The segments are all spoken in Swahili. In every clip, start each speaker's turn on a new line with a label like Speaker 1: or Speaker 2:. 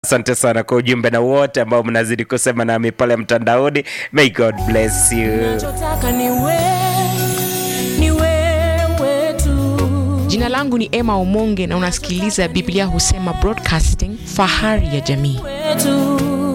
Speaker 1: Asante sana kwa ujumbe na wote ambao mnazidi kusema nami pale mtandaoni. May God bless you.
Speaker 2: nachotaka ni wewe, ni wewe tu.
Speaker 3: Jina langu ni Emma Omonge na unasikiliza Biblia Husema Broadcasting, fahari ya jamii.
Speaker 2: wetu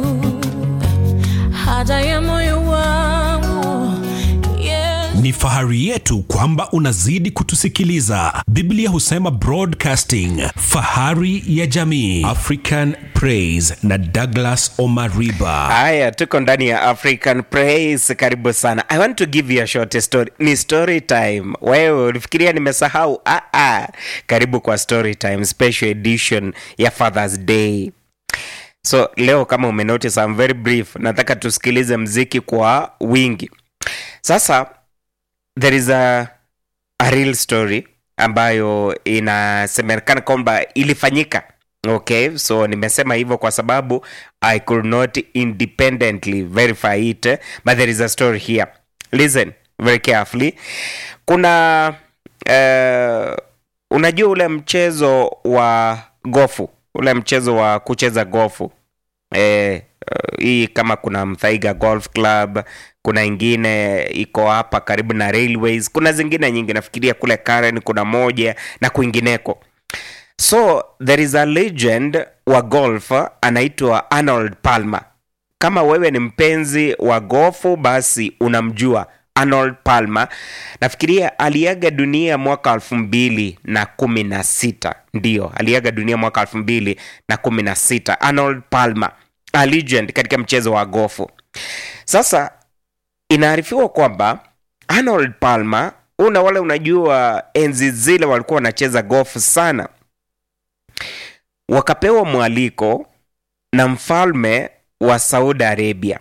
Speaker 2: haja ya moyo wangu yes.
Speaker 4: Ni fahari yetu kwamba unazidi kutusikiliza. Biblia husema Broadcasting, fahari ya jamii. African Praise na Douglas Omariba.
Speaker 1: Haya, tuko ndani ya African Praise. Karibu sana. I want to give you a short story. Ni story time. Wewe ulifikiria nimesahau? Ah, ah. Karibu kwa story time special edition ya Father's Day. So leo kama umenotice, I'm very brief. Nataka tusikilize mziki kwa wingi. Sasa there is a, a real story ambayo inasemekana kwamba ilifanyika okay so nimesema hivyo kwa sababu i could not independently verify it but there is a story here listen very carefully kuna uh, unajua ule mchezo wa gofu ule mchezo wa kucheza gofu eh, uh, hii kama kuna mthaiga golf club kuna ingine iko hapa karibu na railways kuna zingine nyingi nafikiria kule karen kuna moja na kwingineko so there is a legend wa golf anaitwa arnold palmer kama wewe ni mpenzi wa gofu basi unamjua arnold palmer nafikiria aliaga dunia mwaka elfu mbili na kumi na sita ndio aliaga dunia mwaka elfu mbili na kumi na sita arnold palmer a legend katika mchezo wa gofu sasa inaarifiwa kwamba arnold palmer una wale unajua enzi zile walikuwa wanacheza gofu sana wakapewa mwaliko na mfalme wa saudi arabia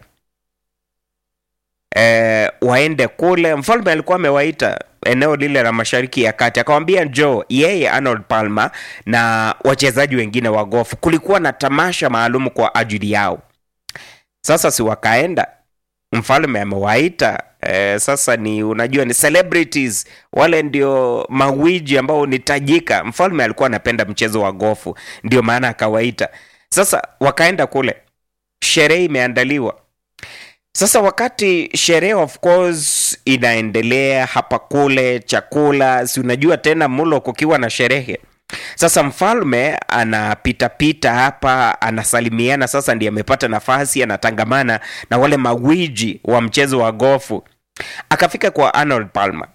Speaker 1: e, waende kule mfalme alikuwa amewaita eneo lile la mashariki ya kati akawambia njoo yeye arnold palmer na wachezaji wengine wa gofu kulikuwa na tamasha maalum kwa ajili yao sasa si wakaenda mfalme amewaita eh, sasa ni unajua ni celebrities wale ndio mawiji ambao ni tajika mfalme alikuwa anapenda mchezo wa gofu ndio maana akawaita sasa wakaenda kule sherehe imeandaliwa sasa wakati sherehe of course inaendelea hapa kule chakula si unajua tena mulo kukiwa na sherehe sasa mfalme anapitapita hapa anasalimiana sasa ndiye amepata nafasi anatangamana na wale mawiji wa mchezo wa gofu akafika kwa arnold palmer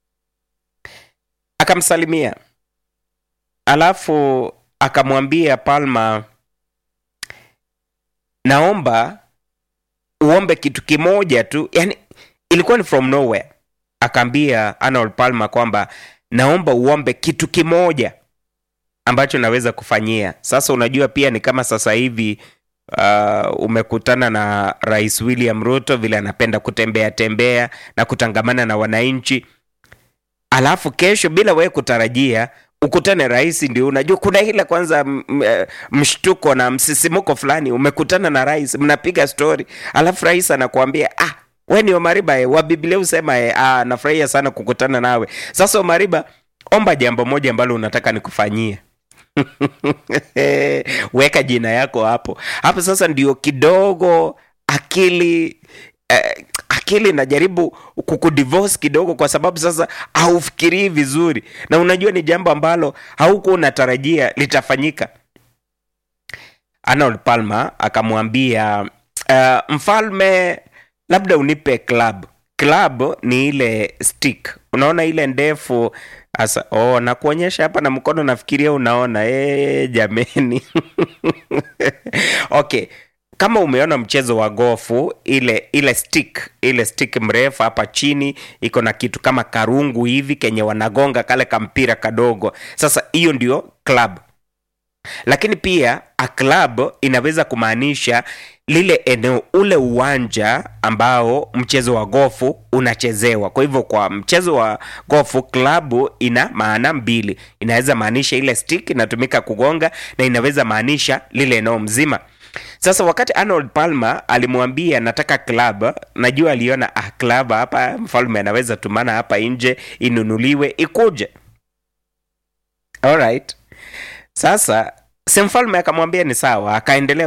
Speaker 1: akamsalimia alafu akamwambia palmer naomba uombe kitu kimoja tu yani ilikuwa ni from nowhere akaambia arnold palmer kwamba naomba uombe kitu kimoja ambacho naweza kufanyia sasa unajua pia ni kama sasa hivi uh, umekutana na rais william ruto vile anapenda kutembea tembea na kutangamana na wananchi alafu kesho bila wewe kutarajia ukutane rais ndio unajua kuna ile kwanza m- m- eh, mshtuko na msisimuko fulani umekutana na rais mnapiga story alafu rais anakuambia ah we ni omariba eh, wa biblia usema eh, ah, nafurahia sana kukutana nawe sasa omariba omba jambo moja ambalo unataka nikufanyie weka jina yako hapo hapo sasa ndio kidogo akili eh, akili inajaribu kukudivorce kidogo kwa sababu sasa haufikirii vizuri na unajua ni jambo ambalo haukuwa unatarajia litafanyika arnold palmer akamwambia uh, mfalme labda unipe club club ni ile stick unaona ile ndefu asa oh, nakuonyesha hapa na mkono nafikiria unaona e, jameni okay kama umeona mchezo wa gofu ile ile stick ile stick mrefu hapa chini iko na kitu kama karungu hivi kenye wanagonga kale kampira kadogo sasa hiyo ndio club lakini pia a club inaweza kumaanisha lile eneo ule uwanja ambao mchezo wa gofu unachezewa kwa hivyo kwa mchezo wa gofu klabu ina maana mbili inaweza maanisha ile stick inatumika kugonga na inaweza maanisha lile eneo mzima sasa wakati arnold palmer alimwambia nataka club najua aliona ah, club hapa mfalme anaweza tumana hapa nje inunuliwe ikuje alright sasa si mfalme akamwambia ni sawa akaendelea